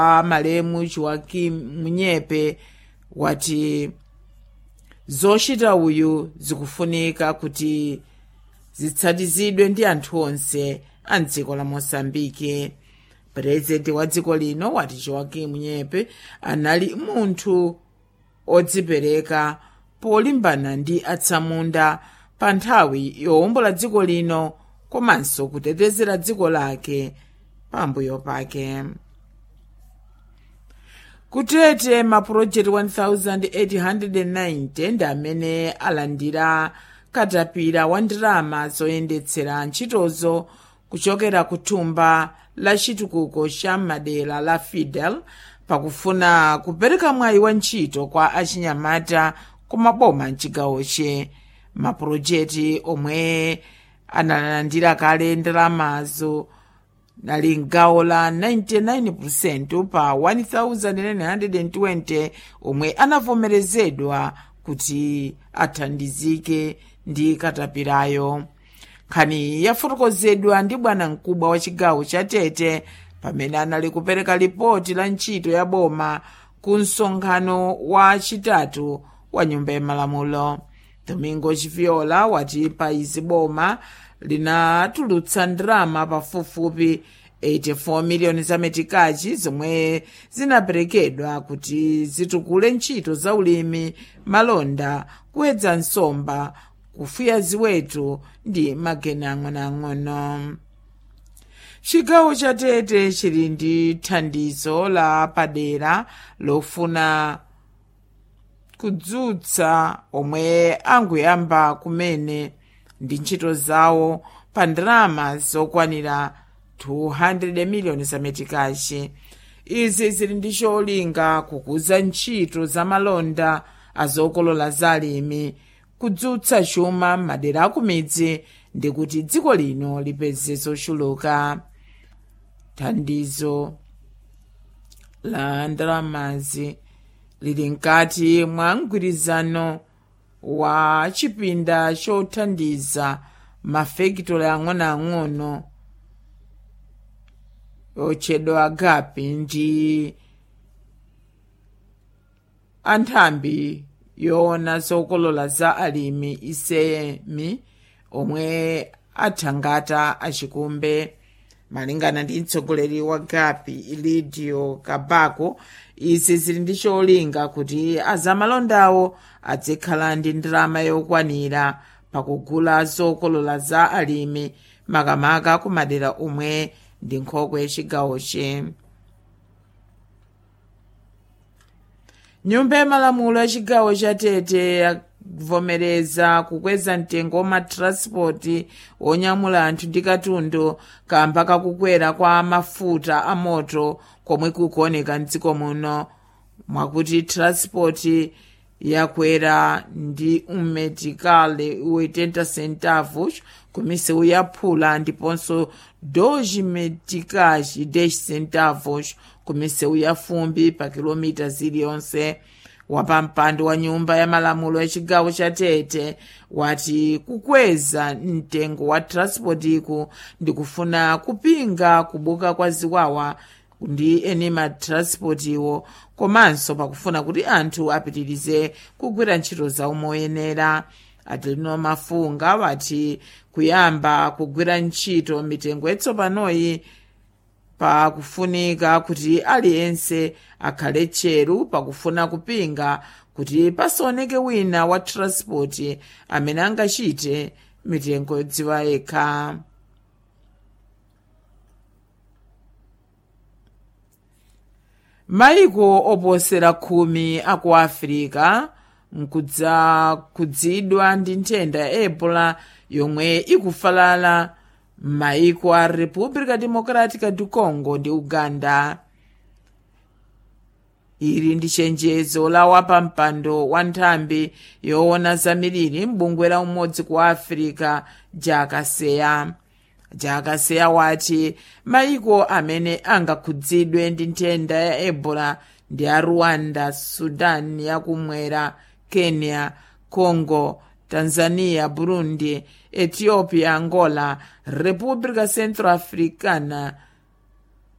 malemu joaquim munyepe wati zochita uyu zikufunika kuti zitsatizidwe ndi anthu onse a mdziko la mosambiki purezidenti wa dziko lino wati joaquim munyepe anali munthu odzipereka polimbana ndi atsamunda pa nthawi yowombola dziko lino komanso kutetezera dziko lake pambuyo pake kutete mapulojekiti 1890 ndi amene alandira katapira wa ndalama zoyendetsera ntchitozo kuchokera ku thumba la chitukuko cha madera la fidel pakufuna kupereka mwayi wa ntchito kwa achinyamata kumaboma mchigawoche mapulojekiti omwe analandira kale ndalamazo nali mgawo la 99% pa 1920 omwe anavomerezedwa kuti athandizike ndi katapirayo nkhani yafotokozedwa ndi bwana mkubwa wa chigawo cha tete pamene anali kupereka lipoti la ntchito ya boma ku msonkhano wa chitatu wa nyumba ya malamulo domingo chiviola wati pa izi boma linatulutsa ndalama pafupifupi 84 miliyoni za metikachi zomwe zinaperekedwa kuti zitukule ntchito za ulimi malonda kuwedza nsomba kufuya ziweto ndi mageni ang'onoang'ono chigawo cha tete chili ndi thandizo la padera lofuna kudzutsa omwe angoyamba kumene ndi ntchito zawo pa ndalama zokwanira 200 miliyoni za metikachi izi zili ndi cholinga kukuza ntchito za malonda azokolola za alimi kudzutsa chuma madera akumidzi ndi kuti dziko lino lipeze zochuluka thandizo la ndalamazi lili mkati mwa mgwirizano wa chipinda chothandiza mafekitoli ang'onoang'ono otchedwa agapi ndi anthambi yoona zokolola za alimi isemi omwe athangata achikumbe malingana ndi mtsogoleri wa gapi ilidio kabako izi zili ndi cholinga kuti azamalondawo adzikhala ndi ndalama yokwanira pakugula zokolola za alimi makamaka ku madera omwe ndi nkhokwe yachigawoche nyumba ya malamulo ya chigawo cha tete yavomereza kukweza mtengo wa matranspoti onyamula anthu ndi katundu kamba kakukwera kwa mafuta a moto komwe kukuoneka mdziko muno mwakuti transpoti yakwera ndi ummetikale 80 centavos kumisewu yaphula ndiponso 2 meticais 10 centavos kumisewu ya fumbi pa kilomita ziliyonse wapampando wa nyumba ya malamulo ya chigawo cha tete wati kukweza mtengo wa transportiku ndikufuna kupinga kubuka kwa ziwawa ndi eni matransportiwo komanso pakufuna kuti anthu apitirize kugwira ntchito zawo moyenera adelino mafunga wati kuyamba kugwira ntchito mitengo yatsopanoyi pakufunika kuti aliyense akhale tcheru pakufuna kupinga kuti pasaoneke wina wa transport amene angachite mitengo yodziwa yekha maiko oposera khumi aku afirika nkudza kudzidwa ndi nthenda ya ebola yomwe ikufalala m'maiko a república democrática do congo ndi uganda ili ndi chenjezo la wapampando wa nthambi yoona zamiliri m'bungwe la umodzi ku afirika jakaseya jakaseya wati maiko amene angakhudzidwe ndi nthenda ya ebola ndi a rwanda sudan yakumwera kenya congo tanzania burundi ethiopia angola república centroafricana